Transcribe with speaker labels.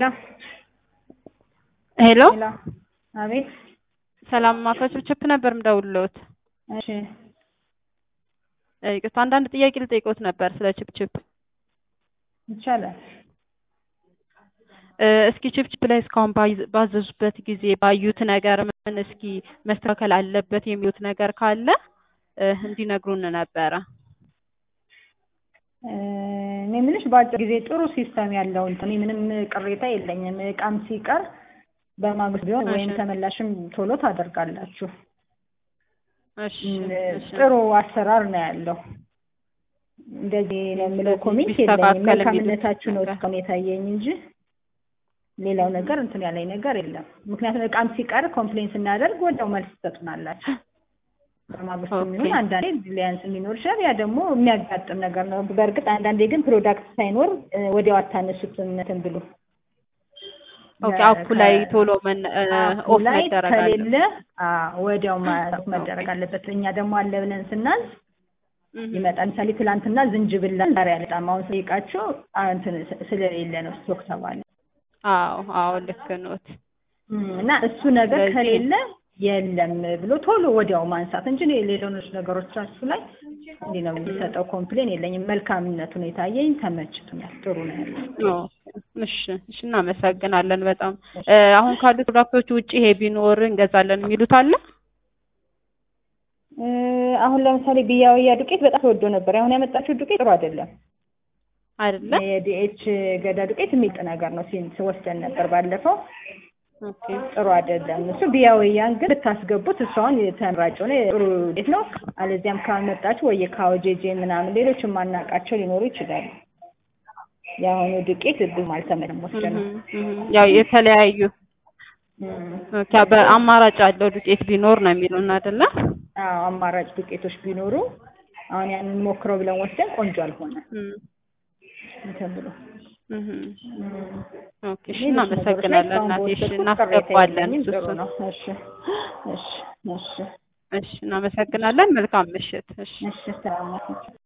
Speaker 1: ሄሎ
Speaker 2: ሄሎ አቤት
Speaker 1: ሰላም አቶ ችፕችፕ ነበር ምደውልልዎት።
Speaker 2: እሺ
Speaker 1: ይቅርታ አንዳንድ ጥያቄ ልጠይቅዎት ነበር ስለ ችፕችፕ።
Speaker 2: ይቻላል።
Speaker 1: እ እስኪ ችፕችፕ ላይ እስካሁን ባይ- ባዘዙበት ጊዜ ባዩት ነገር ምን እስኪ መስተካከል አለበት የሚሉት ነገር ካለ እ እንዲነግሩን ነበረ።
Speaker 2: እ እኔ የምልሽ በአጭር ጊዜ ጥሩ ሲስተም ያለው እንትን እኔ ምንም ቅሬታ የለኝም። እቃም ሲቀር በማግስት ቢሆን ወይም
Speaker 1: እሺ።
Speaker 2: ተመላሽም ቶሎ ታደርጋላችሁ።
Speaker 1: እሺ
Speaker 2: እ
Speaker 1: እሺ
Speaker 2: ጥሩ አሰራር ነው ያለው። እንደዚህ ነው የምለው
Speaker 1: ስለዚህ
Speaker 2: ኮሜንት
Speaker 1: ቢስተካከል
Speaker 2: የለኝም።
Speaker 1: የሚሉት
Speaker 2: መልካምነታችሁ ነው
Speaker 1: ነገር።
Speaker 2: እስካሁን የታየኝ እንጂ ሌላው ነገር እንትን ያለኝ ነገር የለም። ምክንያቱም እቃም ሲቀር ኮምፕሌን ስናደርግ ወዲያው መልስ ትሰጡናላችሁ። በማግስቱ
Speaker 1: ኦኬ።
Speaker 2: የሚሆን አንዳንዴ ሊያንስ ሊኖር ይችላል። ያ ደግሞ የሚያጋጥም ነገር ነው። በእርግጥ አንዳንዴ ግን ፕሮዳክት ሳይኖር እ ወዲያው አታነሱትም እንትን ብሎ
Speaker 1: ኦኬ አፑ ላይ ቶሎ መን እ
Speaker 2: አፑ
Speaker 1: ኦፍ
Speaker 2: ላይ
Speaker 1: መደረግ
Speaker 2: ከሌለ
Speaker 1: አለበት።
Speaker 2: አዎ ወዲያው ማ- መደረግ አለበት። እኛ ደግሞ አለ ብለን ስናዝ
Speaker 1: እህ
Speaker 2: ይመጣል። ምሳሌ ትላንትና ዝንጅብል ዛሬ አልመጣም። አሁን ስጠይቃቸው አ- እንትን ስ- ስለሌለ ነው ስቶክ ተባለ
Speaker 1: አዎ አዎ ልክ ኖት።
Speaker 2: እም፣ እና እሱ ነገር
Speaker 1: ስለዚህ-
Speaker 2: ከሌለ የለም ብሎ ቶሎ ወዲያው ማንሳት እንጂ እኔ ሌሎች ነገሮቻችሁ ላይ እንዲህ ነው የሚሰጠው ኮምፕሌን የለኝም። መልካምነቱ ነው የታየኝ። ተመችቶኛል። ጥሩ ነው ያለው።
Speaker 1: ኦ፣ እሺ እሺ እናመሰግናለን በጣም እ አሁን ካሉት ፕሮዳክቶች ውጭ ይሄ ቢኖር እንገዛለን የሚሉት አለ?
Speaker 2: እ፣ አሁን ለምሳሌ ብያወያ ዱቄት በጣም ተወዶ ነበር። አሁን ያመጣችው ዱቄት ጥሩ አይደለም።
Speaker 1: አይደለ?
Speaker 2: የዲኤች ገዳ ዱቄት የሚጥ ነገር ነው። ሲን ወስደን ነበር ባለፈው።
Speaker 1: ኦኬ
Speaker 2: ጥሩ አይደለም እሱ። ቢያወያን ግን ብታስገቡት እሷን ተመራጭ ሆነ ጥሩ ዱቄት ነው። አለዚያም ካመጣችሁ ወይ ካወጄጄ ምናምን ሌሎች የማናውቃቸው ሊኖሩ ይችላሉ። የአሁኑ ዱቄት ብዙም አልተመቸም ወስደን ነው።
Speaker 1: እህ እህ ያው የተለያዩ
Speaker 2: እም።
Speaker 1: ኦኬ በአማራጭ ያለው ዱቄት ቢኖር ነው የሚሉን አይደለ?
Speaker 2: አዎ አማራጭ ዱቄቶች ቢኖሩ አሁን ያንን ሞክረው ብለን ወስደን ቆንጆ አልሆነ
Speaker 1: እም
Speaker 2: እንትን ብሎ
Speaker 1: እህ
Speaker 2: እም።
Speaker 1: ኦኬ እሺ
Speaker 2: ሌሎች ነገሮች ላይ
Speaker 1: እናመሰግናለን
Speaker 2: እስካሁን
Speaker 1: እናቴ። እሺ
Speaker 2: በወሰድኩት ቅሬታ
Speaker 1: እናስገባለን
Speaker 2: የለኝም። ጥሩ
Speaker 1: እሱን።
Speaker 2: ነው። እሺ እሺ እሺ
Speaker 1: እሺ እናመሰግናለን። መልካም ምሽት። እሺ
Speaker 2: እሺ ሰላም ናችሁ?